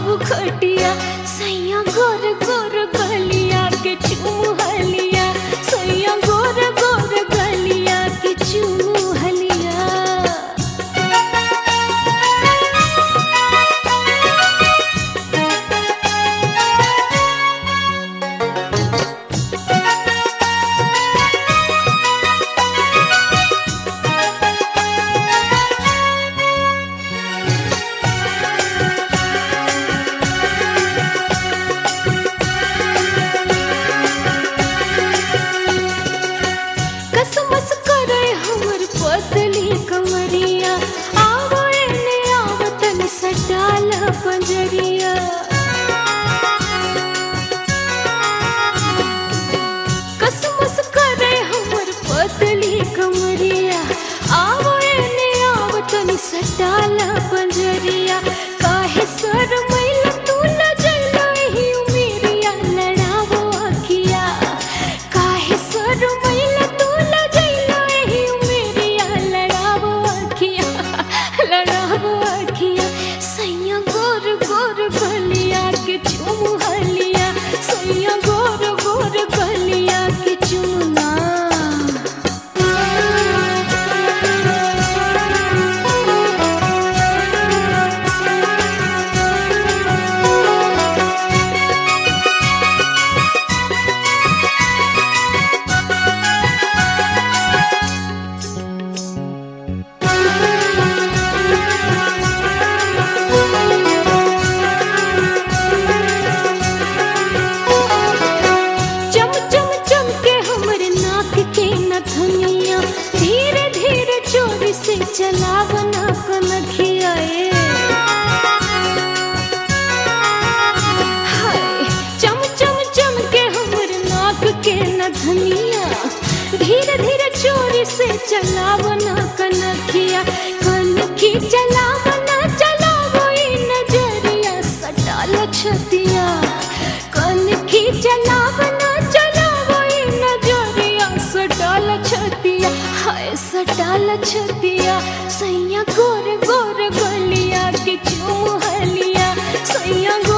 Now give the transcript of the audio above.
बिछाऊ खटिया सैया गोर गोर गलिया के चूहलिया सैया गोर गोर गलिया के चूहलिया कसमस करे हमर पतली कमरिया आवो एने आवतन सटाल पंजरिया कसमस करे हमर पतली कमरिया आवो एने आवतन सटाल पंजरिया काहे सर मैल तू न जइलो एही उमेरिया लड़ावो अखिया काहे सर मैल तू न जइलो एही उमेरिया लड़ावो अखिया लड़ावो अखिया सैया गोर गोर गलिया के चुमहलिया सैया गोर गोर गलिया के चुमना चम चम चम के हमर नाक के नथनिया धीरे धीरे चोरी से चलावना कनखिया ए हाय चम चम चम के हमर नाक के नथनिया धीरे धीरे चोरी से चलावना कनखिया कनखी चलावना चलावो ई नजरिया सटाल छतिया कनखी चलावना चलावो ई नजरिया सटाल छतिया हाय सटाल छतिया सैया गोर गोर गलिया के चूहलिया सैया